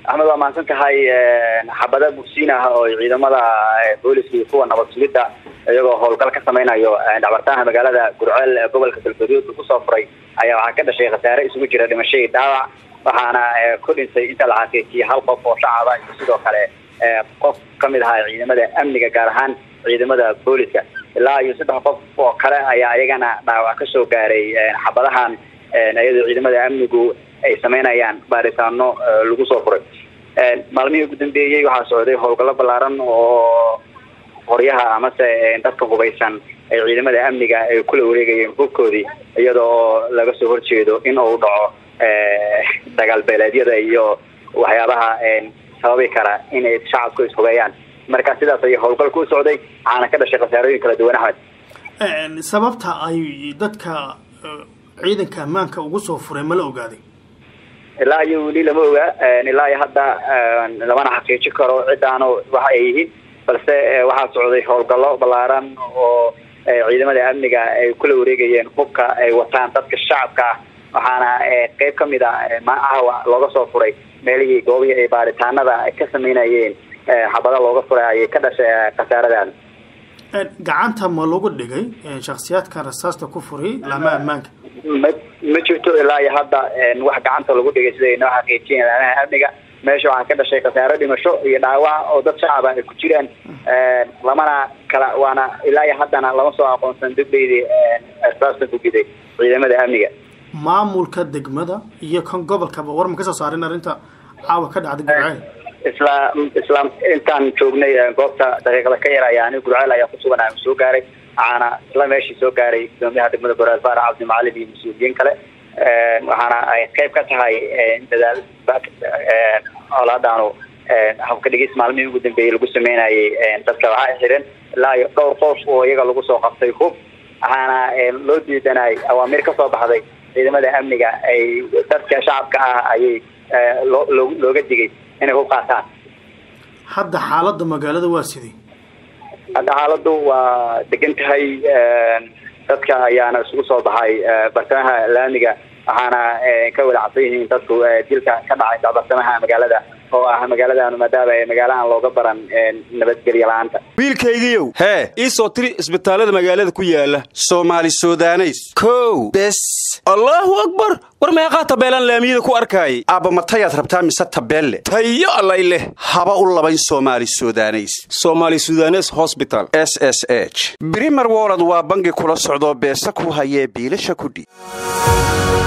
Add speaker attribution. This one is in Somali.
Speaker 1: axmed waa mahadsan tahay xabada bugsiin ah oo ciidamada booliska iyo kuwa nabad sugidda iyagoo howlgal ka samaynayo dhacbartaha magaalada gurceel ee gobolka galgaduud lagu soo furay ayaa waxaa ka dhashay khasaare isugu jira dhimasho iyo dhaawac waxaana ku dhintay inta la xaqiijiyay hal qof oo shacaba iyo sidoo kale qof kamid ahaa ciidamada amniga gaar ahaan ciidamada booliska ilaa iyo saddex qof oo kale ayaa iyagana dhaawac kasoo gaaray xabadahan iyadoo ciidamada amnigu ay samaynayaan baaritaano lagu soo furay maalmihii ugu dambeeyey waxaa socday howlgallo ballaaran oo qoryaha amase dadka hubaysan ay ciidamada amniga ay kula wareegayeen hubkoodii iyadoo laga soo horjeedo in uu dhaco dagaal beeleedyada iyo waxyaabaha sababi kara inay shacabku ishubeeyaan marka sidaas ayay howlgalka u socday waxaana ka dhashay khasaarooyin kala duwan axmed
Speaker 2: sababta ay dadka ciidanka ammaanka ugu soo furay ma la ogaaday
Speaker 1: ilaa iyo weli lama oga ilaa iyo hadda lamana xaqiijin karo cidaano waxa ay yihiin balse waxaa socday howlgallo ballaaran oo ciidamada amniga ay kula wareegayeen hubka ay wataan dadka shacabka ah waxaana qeyb kamid a maahawa looga soo furay meelihii goobihii ay baaritaanada ka sameynayeen xabada looga furay ayay ka dhashay khasaaradan
Speaker 2: gacanta ma lagu dhigay shaksiyaadkan rasaasta ku furay laamaha ammaanka
Speaker 1: ma ma jirto ilaa iyo hadda wax gacanta lagu dhigay sida ay noo xaqiijiyeen laamaha amniga meesha waxaa ka dhashay khasaaro dhimasho iyo dhaawac oo dad shacaba ay ku jiraan lamana kala waana ilaa iyo haddana lama soo aqoonsan degdeydii rasaasta gugiday ciidamada amniga
Speaker 2: maamulka degmada iyo kan gobolkaba war ma ka soo saarin arrinta caawa ka dhacda gurceel
Speaker 1: isla isla intaan joognay goobta daqiiqada ka yar ayaa ani gurceel ayaa kusugan aan soo gaaray waxaana isla meeshii soo gaaray gudoomiyaha degmada goraal faarax cabdimacalin iyo mas-uuliyiin kale waxaana ay qayb ka tahay dadaal colaadaanu habka dhigis maalmihii ugu dambeeyey lagu sameynayay dadka waxaa xiran ilaa iyo dhowr qof oo iyaga lagu soo qabtay hub waxaana loo diidanay awaamiir kasoo baxday ciidamada amniga ay dadka shacabka ah ayay loo looga digay inay hub qaataan
Speaker 2: hadda xaaladda magaalada waa sidii
Speaker 1: hadda xaaladu waa degan tahay dadka ayaana isugu soo baxay bartamaha laamiga waxaana ka wada cabsan yihiin dadku dilka ka dhacay bartamaha magaalada oo ah magaaladaanu maadaama magaalahan looga baran nabadgelyo la-aanta
Speaker 3: wiilkaygiiow hee ii soo tiri isbitaallada magaalada ku yaala soomaali sudaneys kow bes allaahu akbar war meeqaa tabeelaan laamiyada ku arkaayay aabba matayaad rabtaa mise tabeelle tayo allay leh haba u labayn soomaali sudaneys soomaali sudanes hosbital s s h brimer wolod waa bangi kula socdoo beesa ku hayee biilasha kudhi